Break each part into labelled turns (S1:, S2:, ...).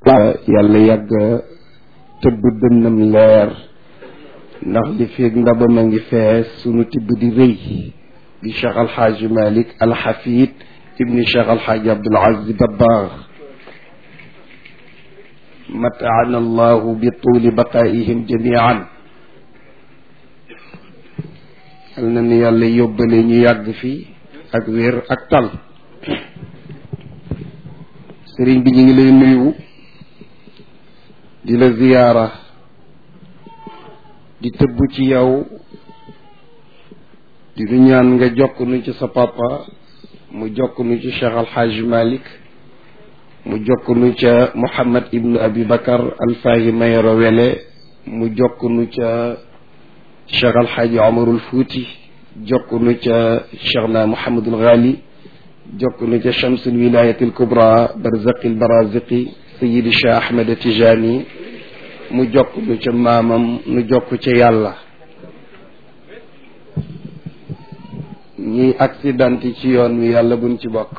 S1: yàlla yàgg tëbb dënnam leer ndax li feeg ndabam a ngi fees sunu tibb di rëy di cheikh alxaaji malik alxafid ibni cheikh alxaaji abdul aziz dabaax mataana allahu bi tuuli baqaa'ihim jamian yal na ni yàlla yóbbale ñu yàgg fi ak wér ak tal sëriñ bi ñu ngi lay nuyu di la ziyaara di tëbb ci yow di nu ñaan nga jokk nu ci sa papa mu jokk nu ci cheikh alxaaji malik mu jokk nu ca Mouhamad ibnu Abi Bakar Alfaahi Mayoro Wele mu jokk nu ca Cheikh Alxaaji Omarul Fuuti jokk nu ca Cheikh na Mouhamadul Ghali jokk nu ca Chamsul Wilayatil Kubra Barzaqil Baraziqi Sayidi Cheikh Ahmed Tijani mu jokk nu ca maamam nu jokk ca yàlla ñi accident ci yoon wi yàlla buñ ci bokk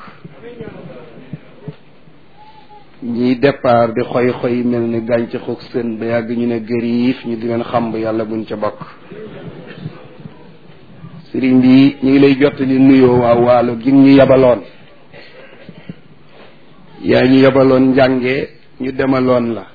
S1: ñiy départ di xoy xoy mel ni gàncaxu sën ba yàgg ñu ne gëriif ñu di leen xamb yàlla buñ ca bokk sëriñ bi ñu ngi lay jottali nuyoo waa waalo gi ñu yabaloon yaa ñu yabaloon njànge ñu demaloon la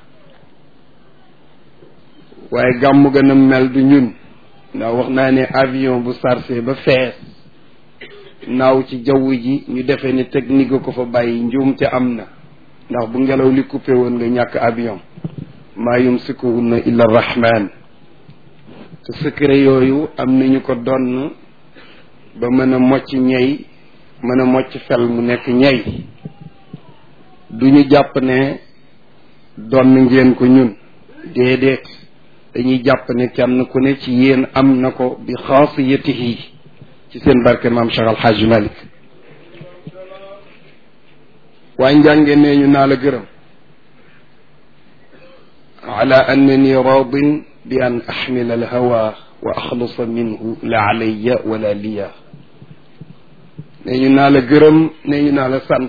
S1: waaye gàmm gën a mel du ñun ndax wax naa ne avion bu sarse ba fees naaw ci jaww ji ñu defee ne technique ko fa bàyyi njuum te am na ndax bu ngelaw li coupé woon nga ñàkk avion maa yumsikuhunna illa rahman te secret yooyu am nañu ko donn ba mën a mocc ñey mën a mocc fel mu nekk ñey du ñu jàpp ne donn ngeen ko ñun déedéet dañuy jàpp ne kenn ku ne ci yéen am na ko bi xaasiyatihi ci seen barke maam Cheikh Al Hadj Malick waaye njànge nee ñu naa la gërëm ala annani radin bi an axmila alhawa wa axlusa minhu la alayya wala liya nee ñu naa la gërëm nee ñu naa la sant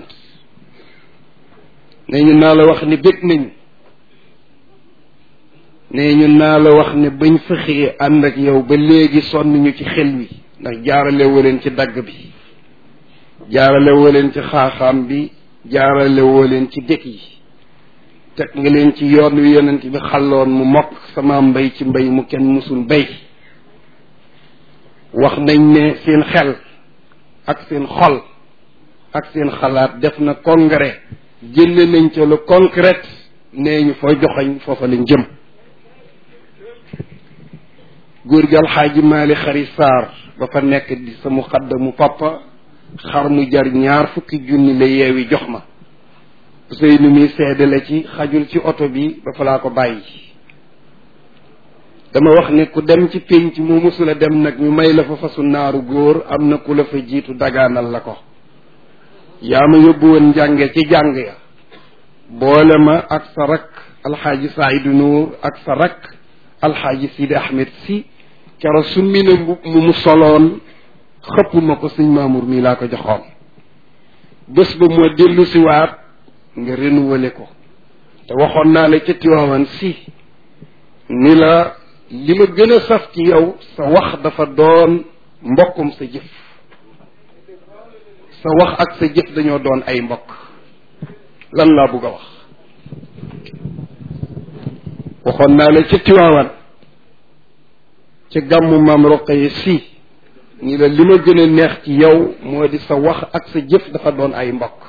S1: nee ñu naa la wax ni bég nañu nee ñu naa la wax ne bañ fexee ànd ak yow ba léegi sonn ñu ci xel wi ndax jaarale woo leen ci dagg bi jaarale woo leen ci xaaxaam bi jaarale woo leen ci dëkk yi teg nga leen ci yoon wi yonent bi xalloon mu mokk sama mbay ci mbay mu kenn musul bay wax nañ ne seen xel ak seen xol ak seen xalaat def na congrès génne nañ ca lu concret nee ñu foo joxoñ foofa lañ jëm góor gi alxaaji maali xari saar ba fa nekk di sa muqaddamu papa xar mu jar ñaar fukki junni la yeewi jox ma Ousseynou mi seede la ci xajul ci oto bi ba fa laa ko bàyyi dama wax ne ku dem ci pénc mu musula dem nag ñu may la fa fasu naaru góor am na ku la fa jiitu dagaanal la ko yaa ma yóbbu woon njànge ci jàng ya boole ma ak sa rak alxaaji Saïdu Nuur ak sa rak alxaaji Sidi Ahmed si kero summi na mbub mu mu soloon xëpp ma ko sëñ Mamour mii laa ko joxoon bés ba moo dellu si waat nga renouveler ko te waxoon naa la ca Tiwaawan si ni la li ma gën a saf ci yow sa wax dafa doon mbokkum sa jëf sa wax ak sa jëf dañoo doon ay mbokk lan laa bëgg a wax waxoon naa la ca Tiwaawan ca gàmmu maam Roqaye si ni la li ma gën a neex ci yow moo di sa wax ak sa jëf dafa doon ay mbokk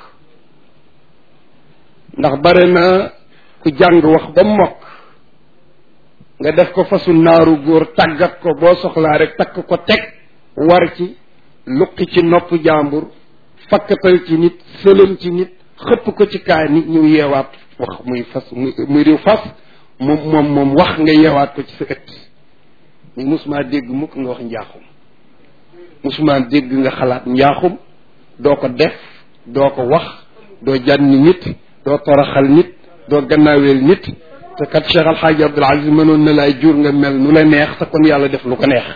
S1: ndax bare na ku jàng wax ba mokk nga def ko fasu naaru góor tàggat ko boo soxlaa rek takk ko teg war ci luqi ci nopp jàmbur fakkatal ci nit sëlëm ci nit xëpp ko ci kaa nit ñu yeewaat wax muy fas muy muy riw fas moom moom moom wax nga yeewaat ko ci sa ëtt ni musuma dégg mukk nga wax njaaxum musuma dégg nga xalaat njaaxum doo ko def doo ko wax doo jànni nit doo toroxal nit doo gannaaweel nit te kat Cheikh Alxaaji Abdul Aziz mënoon na laay jur nga mel nu la neex te kon yàlla def lu ko neex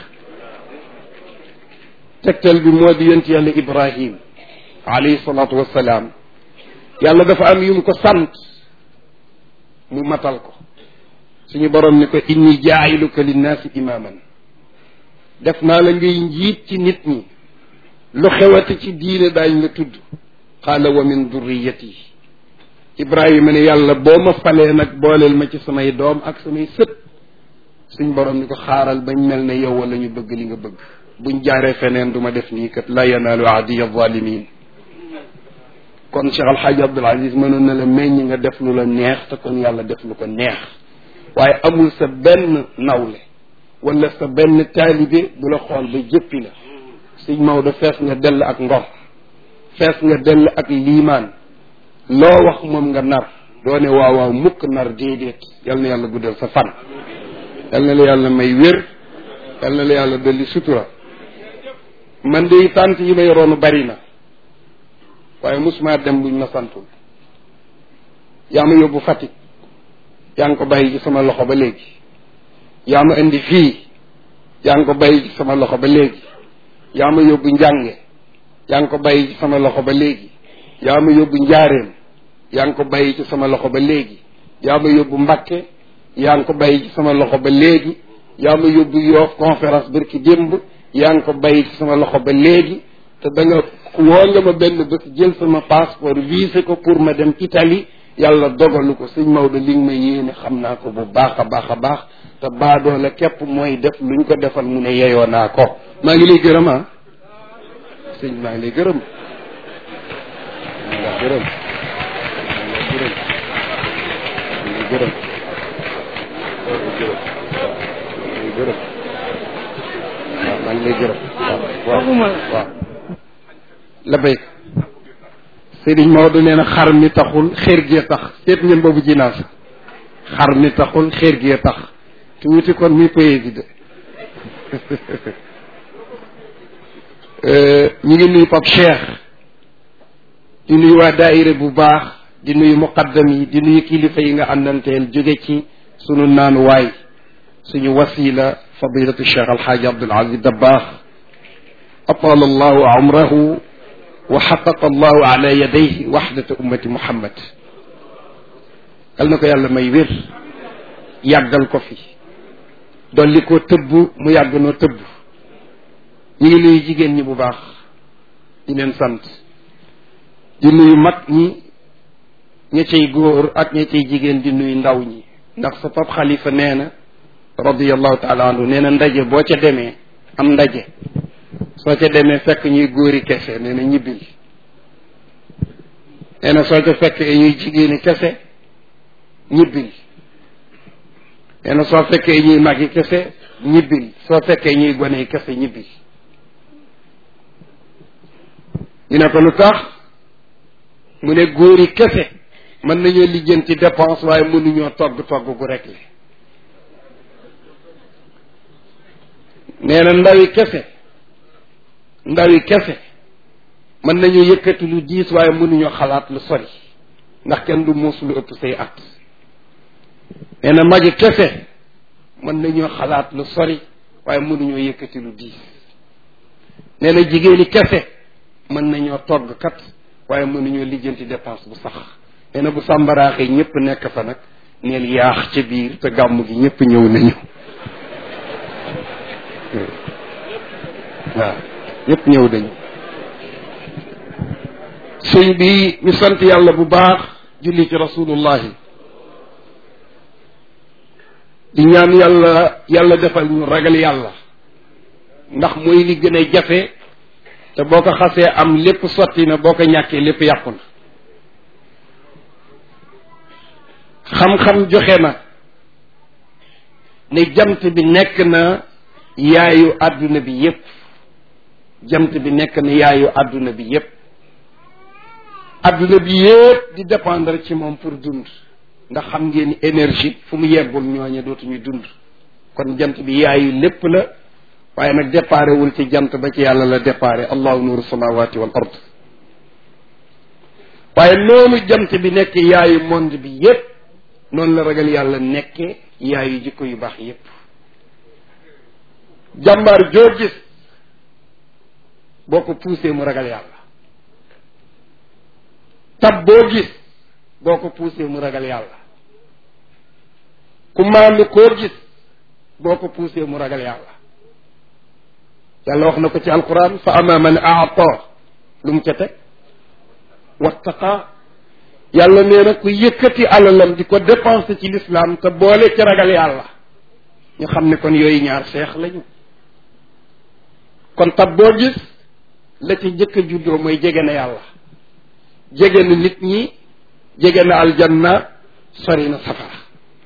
S1: tegtal bi moo di yonent yàlla Ibrahim alayhi salaatu wassalaam yàlla dafa am yu mu ko sant mu matal ko suñu borom ni ko inni jaayiluka linnaasi imaaman def naa la ngay njiit ci nit ñi lu xewati ci diine daañ la tudd qaala wa min durriyati ibrahima ne yàlla boo ma falee nag booleel ma ci samay doom ak samay sët suñ borom ni ko xaaral bañ mel ne yow wala ñu bëgg li nga bëgg buñ jaaree feneen du ma def nii kat la yanaalu ahdiya zalimin kon Cheikh Alxaaji Abdul Aziz mënoon na la meññ nga def lu la neex te kon yàlla def lu ko neex waaye amul sa benn nawle wala sa benn taalibe bu la xool ba jëppi la sëñ Maodo fees nga dell ak ngor fees nga dell ak liimaan loo wax moom nga nar doo ne waaw waaw mukk nar déedéet yal na yàlla guddal sa fan yal na la yàlla may wér yal na la yàlla dolli sutura man de tànt yi ma yoroonu bari na waaye musuma dem buñ ma santul yaa ma yóbbu Fatick yaa ngi ko bàyyi ci sama loxo ba léegi yaa ma indi fii yaa ngi ko bàyyi ci sama loxo ba léegi yaa ma yóbbu njànge yaa ngi ko bàyyi ci sama loxo ba léegi yaa ma yóbbu njaareem yaa ngi ko bàyyi ci sama loxo ba léegi yaa ma yóbbu Mbakke yaa ngi ko bàyyi ci sama loxo ba léegi yaa ma yóbbu yoof conférence barki démb yaa ngi ko bàyyi ci sama loxo ba léegi te da nga woo nga ma benn bés jël sama passeport visé ko pour ma dem Italie yàlla dogalu ko sëñ Maodo li nga ma yéene xam naa ko bu baax a baax a baax te baadoo la képp mooy def luñ ko defal mu ne yeyoo naa ko maa ngi lay gërëm ah sëñ maa ngi lay gërëm maa ngi lay gërëm maa ngi lay gërëm maa ngi lay gërëm maa ngi lay gërëm waaw waaw la béy Sëriñ Maodo nee na xar mi taxul xeer gee tax seet ngeen boobu jinaas xar mi taxul xeer gee tax tuuti kon muy poésie de ñu ngi nuyu Pape Cheikh di nuyu waa daayira bu baax di nuyu muqaddam yi di nuyu kilifa yi nga àndanteel jóge ci sunu naanu waay suñu wasila fadilatu Cheikh Alxaaji Abdul Aziz Dabbaax atala allahu umrahu wa xaqaqa allahu ala yadayhi waxdata ummati muhammad yal na ko yàlla may wér yàggal ko fi dolli koo tëbb mu yàgg noo tëbb ñu ngi nuyu jigéen ñi bu baax di leen sant di nuyu mag ñi ña cay góor ak ña cay jigéen di nuyu ndaw ñi ndax sa pap xalifa nee na radiallahu taala anhu nee na ndaje boo ca demee am ndaje soo ca demee fekk ñuy góori kese nee na ñibbil nee na soo ca fekkee ñuy jigéeni kese ñibbil nee na soo fekkee ñuy magi kese ñibbil soo fekkee ñuy gone kese ñibbil ñu ne ko lu tax mu ne góori kese mën nañoo lijjanti dépense waaye mënuñoo togg togg gu rek le nee na ndawi kese ndawi kese mën nañu yëkkati lu diis waaye mënuñoo xalaat lu sori ndax kenn du muus lu ëpp say at nee na magi kese mën nañoo xalaat lu sori waaye mënuñoo yëkkati lu diis nee na jigéeni kese mën nañoo togg kat waaye mënuñoo lijjanti dépense bu sax nee na bu sàmbaraaxee ñëpp nekk fa nag neel yaax ca biir te gàmm gi ñëpp ñëw nañu waaw ñëpp ñëw dañu sëñ bi ñu sant yàlla bu baax julli ci rasulullahi di ñaan yàlla yàlla defal ñu ragal yàlla ndax mooy li gën a jafe te boo ko xasee am lépp sotti na boo ko ñàkkee lépp yàqu na xam-xam joxe na ne jant bi nekk na yaayu àdduna bi yépp jant bi nekk na yaayu àdduna bi yépp àdduna bi yépp di dépendre ci moom pour dund ndax xam ngeen ni énergie fu mu yeggul ñooñe dootuñu dund kon jant bi yaayu lépp la waaye nag déparé wul ci jant ba ci yàlla la déparé allahu nuuru samawati wal ard waaye noonu jant bi nekk yaayu monde bi yépp noonu la ragal yàlla nekke yaayu jikko yu baax yépp jàmbaar joo gis boo ko poussé mu ragal yàlla tab boo gis boo ko poussé mu ragal yàlla ku maandu koo gis boo ko poussé mu ragal yàlla yàlla wax na ko ci alquran fa ama man aata lu mu ca teg wattaqa yàlla nee na ku yëkkati alalam di ko dépensé ci l'islam te boole ci ragal yàlla ñu xam ne kon yooyu ñaar seex lañu kon tab boo gis la ci jëkk a juddoo mooy jege na yàlla jege na nit ñi jege na aljanna sori na safara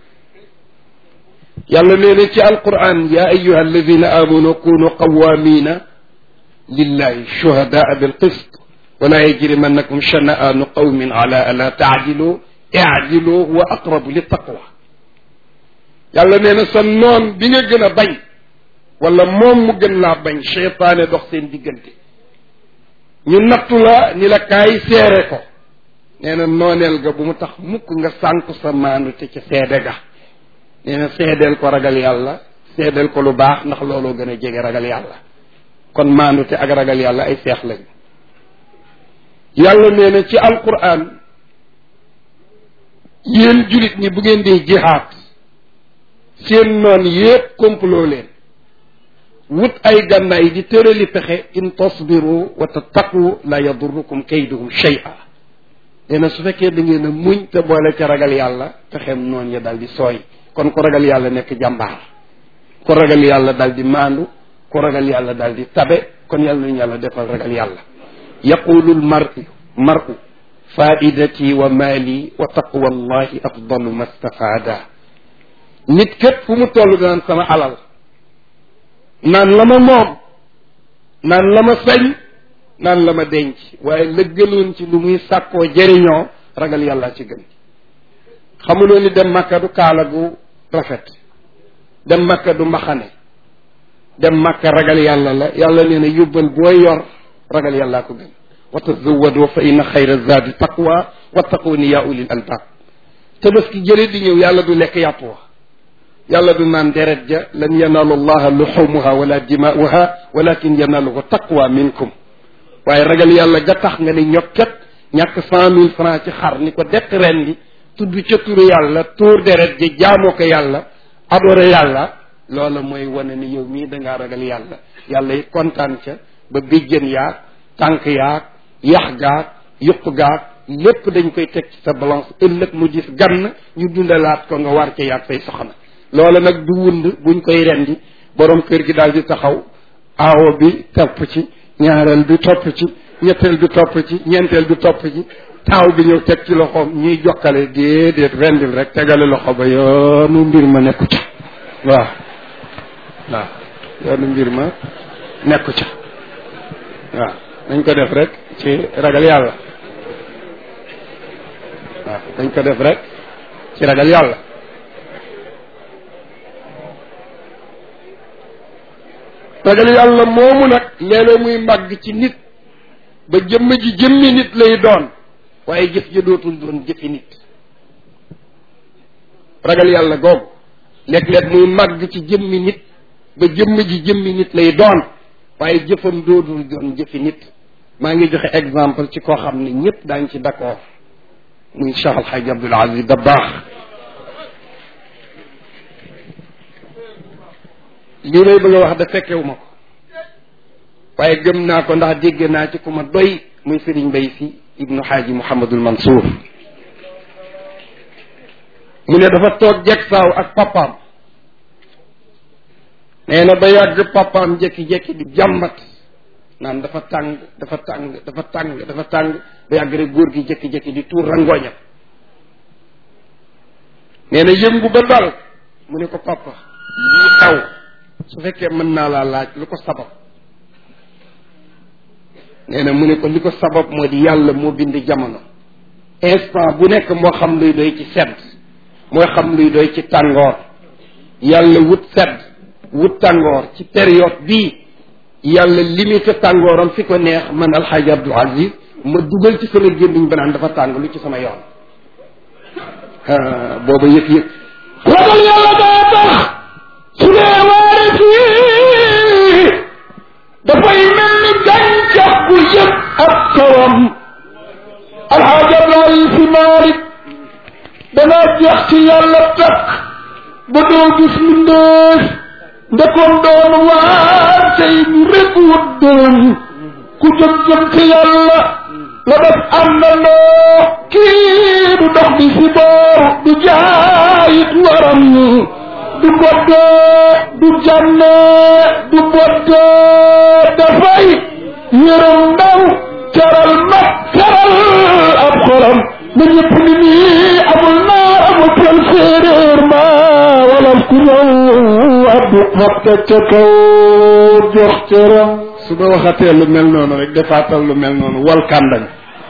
S1: yàlla nee na ci alquran ya ayuha alladina amanu kunu qawamina lillahi shuhadaa bilqist wala yajrimannakum shana'anu qawmin ala ala taadilu iadilu huwa aqrabu littaqwa yàlla nee na sa noon bi nga gën a bañ wala moom mu gën laa bañ cheytaane dox seen diggante ñu nattu la ni la kaay seere ko nee na nooneel ga bu mu tax mukk nga sànku sa maandu te ca seede ga nee na seedeel ko ragal yàlla seedeel ko lu baax ndax looloo gën a jege ragal yàlla kon maandu te ak ragal yàlla ay seex lañ yàlla nee na ci alquran yéen julit ñi bu ngeen dee jihaat seen noon yépp complot leen wut ay gànnaay di tërali pexe in tasbiru wa tattaqu la yadurrukum kayduhum shay'a nee na su fekkee da ngeen a muñ te boole ca ragal yàlla pexeem noon ya dal di sooy kon ku ragal yàlla nekk jàmbaar ku ragal yàlla dal di maandu ku ragal yàlla dal di tabe kon yàlla nañu yàlla defal ragal yàlla yaqulu lmaru maru faidati wa maali wa taqwa allahi afdalu ma stafaada nit képp fu mu toll danaan sama alal naan la ma moom naan la ma sañ naan la ma denc waaye la gënoon ci lu muy sàkkoo jëriñoo ragal yàlla ci gën xamuloo ni dem makka du kaala gu rafet dem makka du mbaxane dem makka ragal yàlla la yàlla nee na yóbbal booy yor ragal yàllaa ko gën wa tazawadu fa inna xayra zaadi taqwa wattaquni ya ulil albab tabaski jële di ñëw yàlla du lekk yàpp wa yàlla du naan deret ja lan yanaalu allaha luxumuha wala dimaauha walakin yanaaluhu taqwa minkum waaye ragal yàlla ga tax nga ni ñokket ñàkk cent mille francs ci xar ni ko dekk ren di tudd ca turu yàlla tuur deret ji jaamoo ko yàlla adoré yàlla loola mooy wane ni yow mii dangaa ragal yàlla yàlla yi kontaan ca ba bijjën yaag tànk yaag yax gaag yuq gaag lépp dañ koy teg ci sa balance ëllëg mu gis gann ñu dundalaat ko nga war ca yaag say soxna loola nag du wund buñ koy rendi borom kër gi daal di taxaw aawo bi topp ci ñaareel bi topp ci ñetteel bi topp ci ñeenteel bi topp ci taaw bi ñëw teg ci loxoom ñuy jokkale déedéet rendil rek tegale loxo ba yoonu mbir ma nekku ca waaw waaw yoonu mbir ma nekku ca waaw nañ ko def rek ci ragal yàlla waaw dañ ko def rek ci ragal yàlla ragal yàlla moomu nag léeg-léeg muy màgg ci nit ba jëmm ji jëmmi nit lay doon waaye jëf ja dootul doon jëfi nit ragal yàlla googu léeg-léeg muy màgg ci jëmmi nit ba jëmm ji jëmmi nit lay doon waaye jëfam dootul doon jëfi nit maa ngi joxe exemple ci koo xam ne ñëpp daañ ci d'accord muy Cheikh Alhaji Abdoul Aziz Dabakh lii lay bëgg a wax da fekkewu ma ko waaye gëm naa ko ndax dégg naa ci ku ma doy muy Serigne Mbaye si ibnu Xaaji Mouhamadul Mansour mu ne dafa toog jeg saaw ak papaam nee na ba yàgg papaam jekki-jekki di jàmbat naan dafa tàng dafa tàng dafa tàng dafa tàng ba yàgg rek góor gi jekki-jekki di tuur rangooñam nee na yëngu ba dal mu ne ko papa lii xaw su fekkee mën naa laa laaj lu ko sabab nee na mu ne ko li ko sabab moo di yàlla moo bind jamono instant bu nekk moo xam luy doy ci sedd moo xam luy doy ci tàngoor yàlla wut sedd wut tàngoor ci période bii yàlla limité tàngooram fi ko neex man alxaaji Abdul Aziz ma dugal ci sama gémmiñ ba naan dafa tàng lu ci sama yoon booba yëg-yëg ragal yàlla daa tax su dee waare fii dafay mel ni gàncax bu yëg ak tawam alxaaji Abdul Aziz si Maalik danaa jeex ci yàlla takk
S2: ba doo gis mbindeef ndekoon doon waar tey ñu rek wut doon ku jëm jëm ci yàlla la def àndandoo kii du dox di si boor du jaayit waram du boddee du jànnee du boddee dafay yërëm ndaw teral mag teral ab xolam na ñëpp ni nii amul naar amul pël séeréer ma walaf ku ñëw abdu fàtte ca kaw jox cëram
S1: su ma waxatee lu mel noonu rek defaatal lu mel noonu wal kàndañ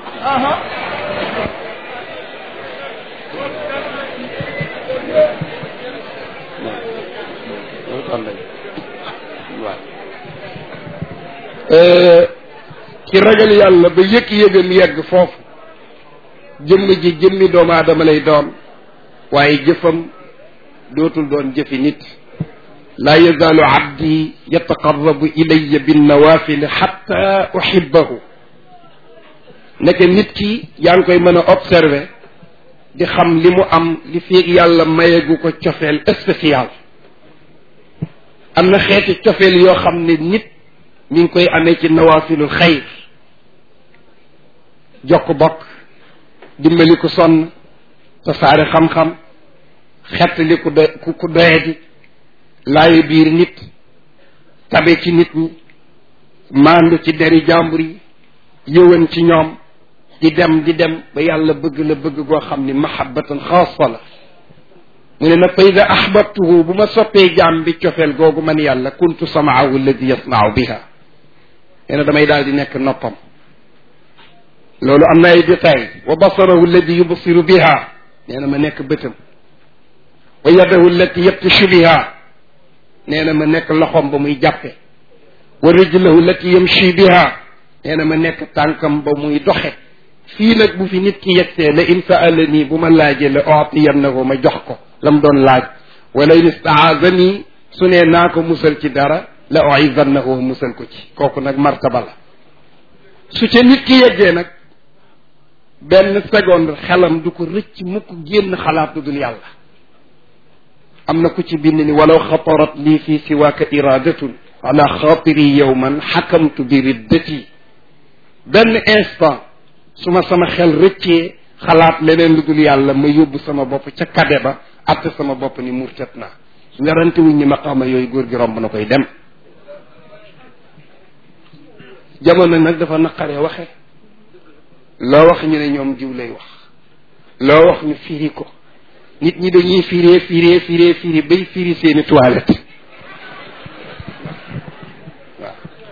S1: wal kàndañ waaw ci ragal yàlla ba yëg-yëgam yegg foofu jëmm ji jëmmi doomu aadama lay doon waaye jëfam dootul doon jëfi nit laa yazaalu abdi yataqarrabu ilaya binnawaafili xatta uhibbahu nekk nit ki yaa ngi koy mën a observer di xam li mu am li fiig yàlla mayeegu ko cofeel spécial am na xeeti cofeel yoo xam ne nit mi ngi koy amee ci nawaafilul xayr jokk bokk dimbali ku sonn tasaare xam-xam xettali ku doy ku doyadi laayu biir nit tabe ci nit ñi maandu ci deri jàmbur yi yëwan ci ñoom di dem di dem ba yàlla bëgg la bëgg goo xam ni mahabbatan xaasa la mu ne nag fa ida ahbabtuhu bu ma soppee jaam bi cofeel googu man yàlla kuntu samaahu alladi yasmau biha nee na damay daal di nekk noppam loolu am na ay détail wa basarahu alladi yubsiru biha nee na ma nekk bëtam wa yadahu allati yabtishu biha nee na ma nekk loxom ba muy jàppe wa rijlahu allati yamshi biha nee na ma nekk tànkam ba muy doxe fii nag bu fi nit ki yegsee la in saalani bu ma laajee la otiyannahu ma jox ko la mu doon laaj wala in istaazani su nee naa ko musal ci dara la oizannahu musal ko ci kooku nag martaba la su ca nit ki yeggee nag benn seconde xelam du ko rëcc mukk génn xalaat lu dul yàlla am na ku ci bind ni walaw xatarat lii fi siwaaka iradatun ala xaatiri yowman xakamtu bi riddati benn instant su ma sama xel rëccee xalaat leneen lu dul yàlla ma yóbbu sama bopp ca kade ba atte sama bopp ni murtat naa werante wuñ ñi maqaama yooyu góor gi romb na koy dem jamono nag dafa naqaree waxe loo wax ñu ne ñoom jiw lay wax loo wax ñu firi ko nit ñi dañuy firee firee firee firi bay firi seeni toilette waaw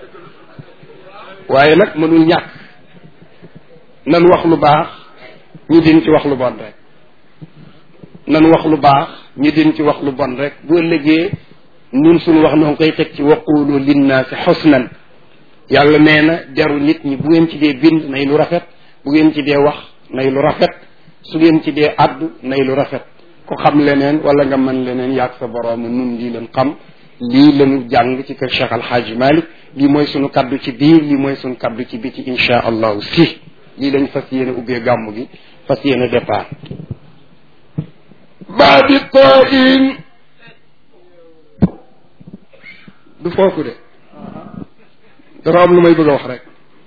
S1: waaye nag mënul ñàkk nan wax lu baax ñu din ci wax lu bon rek nan wax lu baax ñu din ci wax lu bon rek bu ëllëgee ñun suñu wax noo koy teg ci waqulu linnaasi xusnan yàlla nee na jaru nit ñi bu ngeen ci dee bind nay lu rafet bu ngeen ci dee wax nay lu rafet su ngeen ci dee addu nay lu rafet ku xam leneen wala nga mën leneen yaag sa borom nun lii leen xam lii lañu jàng ci kër Cheikh Alhaaji Malick lii mooy sunu kaddu ci biir lii mooy sunu kaddu ci biti insha allahu si lii lañ fas yéene ubbee gàmm gi fas yéene départ baadi tain du foofu de dafa am lu may bëgg a wax rek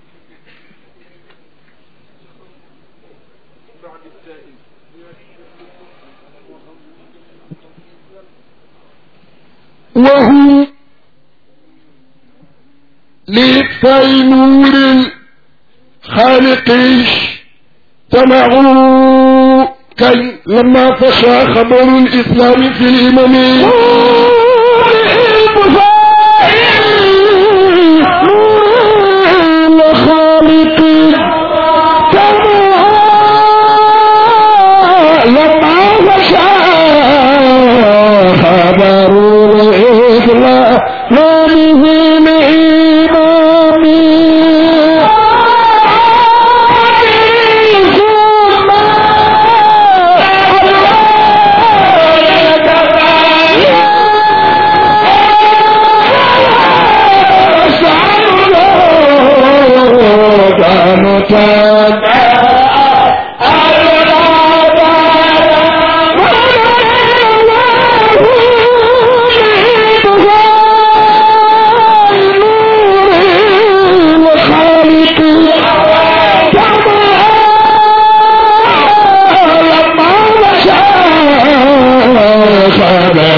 S2: وهم لإطفاء نور الخالق اجتمعوا كي لما فشى خبر الإسلام في الإمم الخالق لما فشى خبر الإسلام في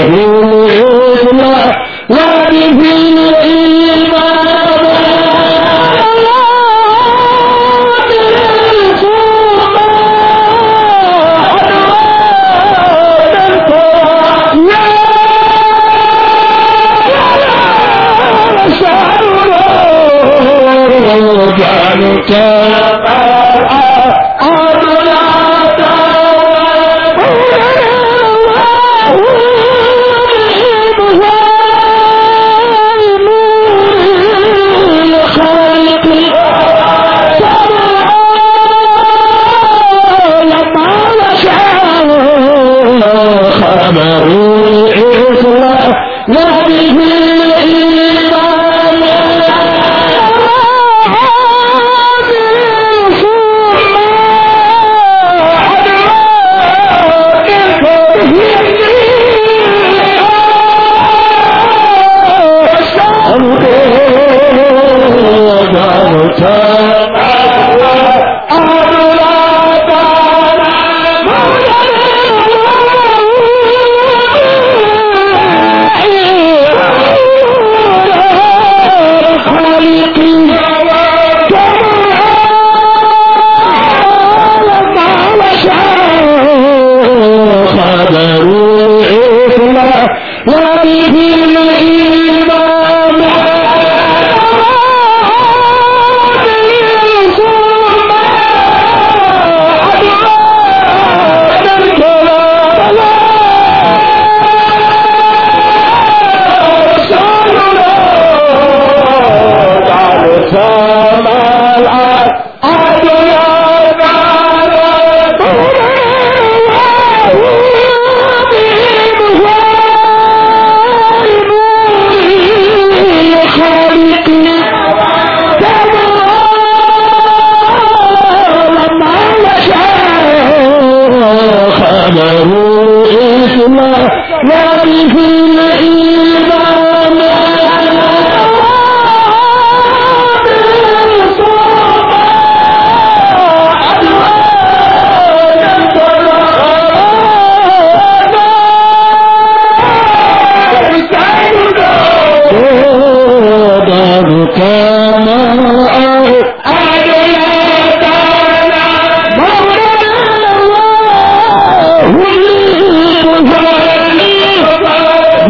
S2: Thank you.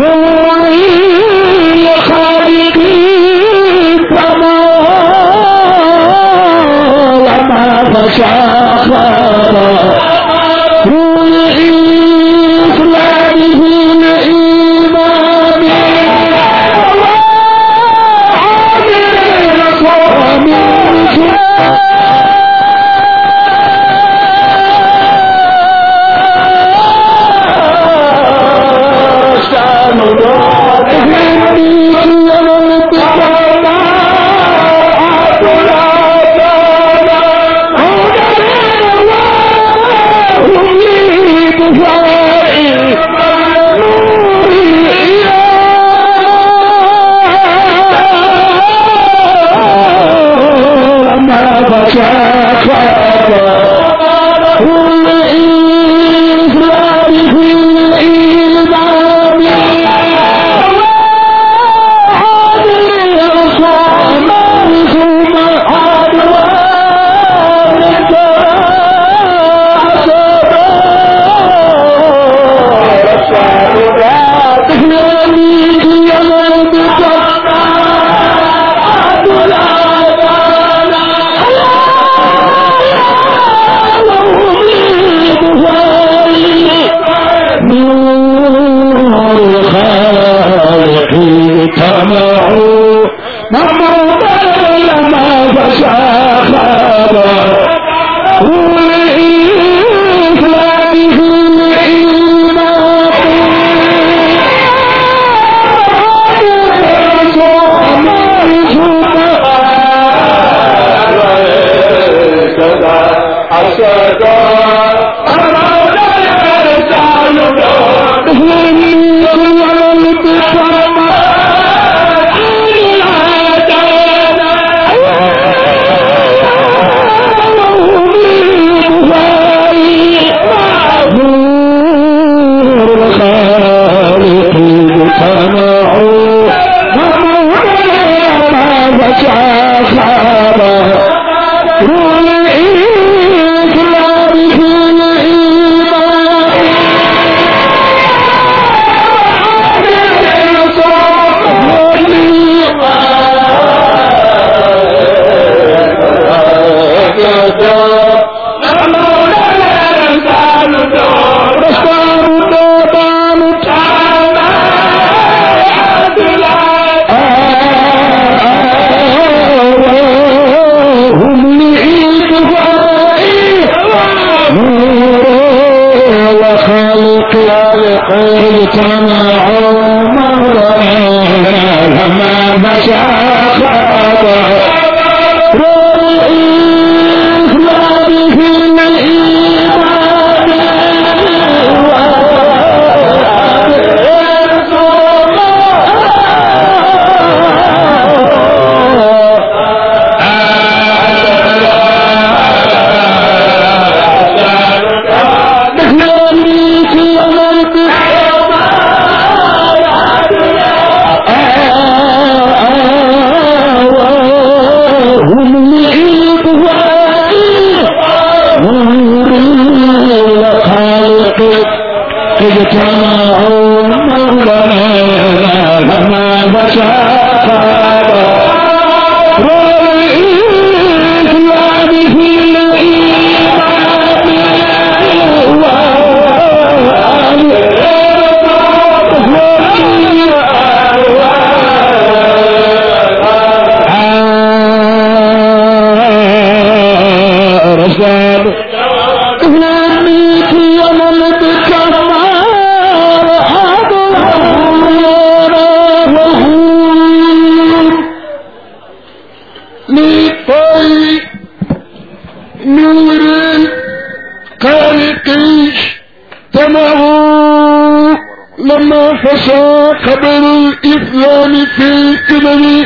S2: وخالق اجتمعوا مولانا لما مشى خاطر الإسلام في الإيمان هم الخالق اجتمعوا مولانا لما بشر والإسلام في الإيمان رسال إسلامك وملك كمال حضر لطي نور خالقي تمه لما فشى قبل الإسلام في الإمام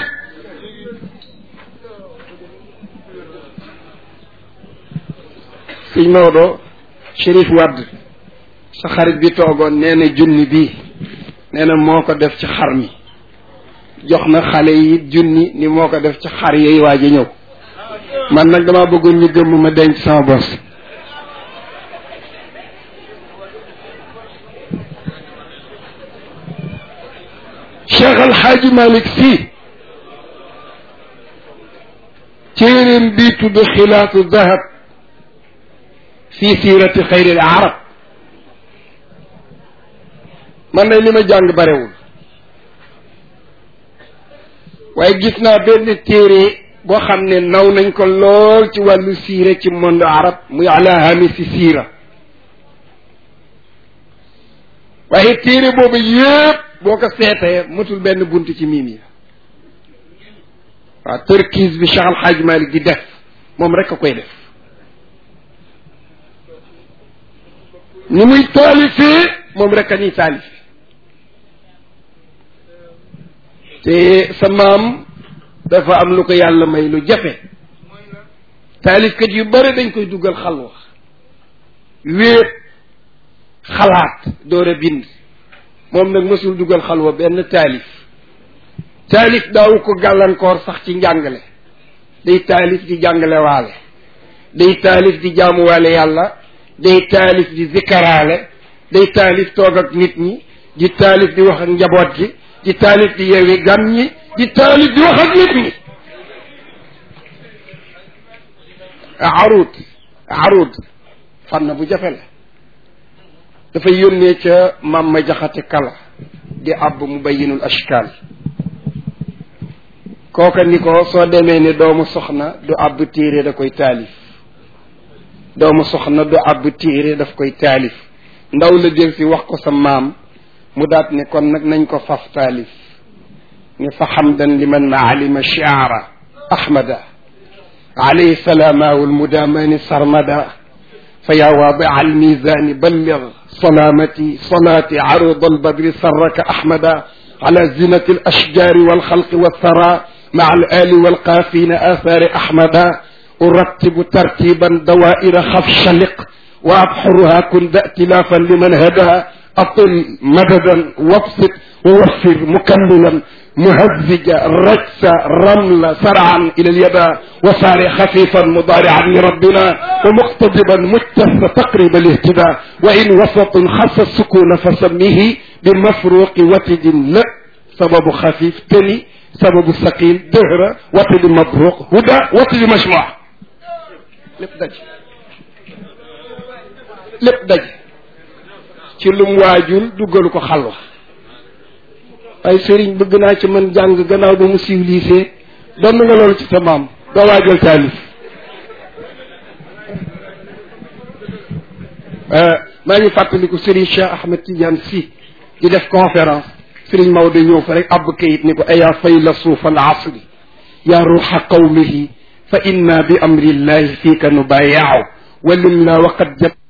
S1: sëñ Maodo Chérif Wade sa xarit bi toogoon nee na junni bii nee na moo ko def ci xar mi jox na xale yi junni ni moo ko def ci xar yooyu waaj a ñëw man nag dama bëggoon ñu gëmm ma denc sama bos Cheikh Al Hadji Malick Sy téeréem bii tudd xilaatu dahab fi siirati xayril arab man de li ma jàng barewul waaye gis naa benn téere boo xam ne naw nañ ko lool ci wàllu siira ci monde arab muy ala hamisi siira waaye téere boobu yëpp boo ko seetee matul benn bunt ci miim yi waaw tërkiis bi Cheikh Al Hadj Malick di def moom rek a koy def ni muy taalifee moom rek a ni taalif te sa maam dafa am lu ko yàlla may lu jafe taalifkat yu bare dañ koy dugal xalwa wéet xalaat door a bind moom nag mësul dugal xalwa benn taalif taalif daawu ko gàllankoor sax ci njàngale day taalif di jàngale waale day taalif di jaamuwaale yàlla day taalif di zikkaraale day taalif toog ak nit ñi di taalif di wax ak njaboot gi di taalif di yeewi gan ñi di taalif di wax ak nit ñi arud arud fànn bu jafe la dafay yónnee ca maam ma jaxate kala di àbb mu bayinul ashkaal kooka ni ko soo demee ne doomu soxna du àbb téere da koy taalif doomu soxna du àbb téere daf koy taalif ndaw la jël si wax ko sa maam mu daat ne kon nag nañ ko faf taalif ne fa xamdan liman alima shiara ahmada alayhi salaamaahu almudamani sarmada fa yaa waadia almizani ballig salaamati salaati arud albadri sarraka ahmada على زينة الأشجار والخلق والثرى مع الآل والقافين آثار أحمد أرتب ترتيبا دوائر خف شلق وأبحرها كن ذا ائتلافا لمن هدى أطل مددا وابسط ووفر مكملا مهزجا رجسا رملا سرعا إلى اليد وسار خفيفا مضارعا لربنا ومقتضبا مجتث تقريب الاهتداء وإن وسط خص السكون فسميه بمفروق وتد لا سبب خفيف تلي سبب ثقيل دهر وتد مبروق هدى وتد مجموع lépp daj lépp daj ci lum waajul duggalu ko xalwa ay sëriñ bëgg naa ci man jàng gannaaw ba mu civilisé doon nga loolu ci sa maam doo waajal taalif maa ngi fàttaliku Serigne Cheikh Ahmed Tidiane Sy di def conférence Serigne Maodo ñëw fa rek àbb kayit ni ko ayaa fay la suuf al asri yaa ruuxa qawmihi fa inna bi amrillahi fiika nubayaaw walim la waqad jab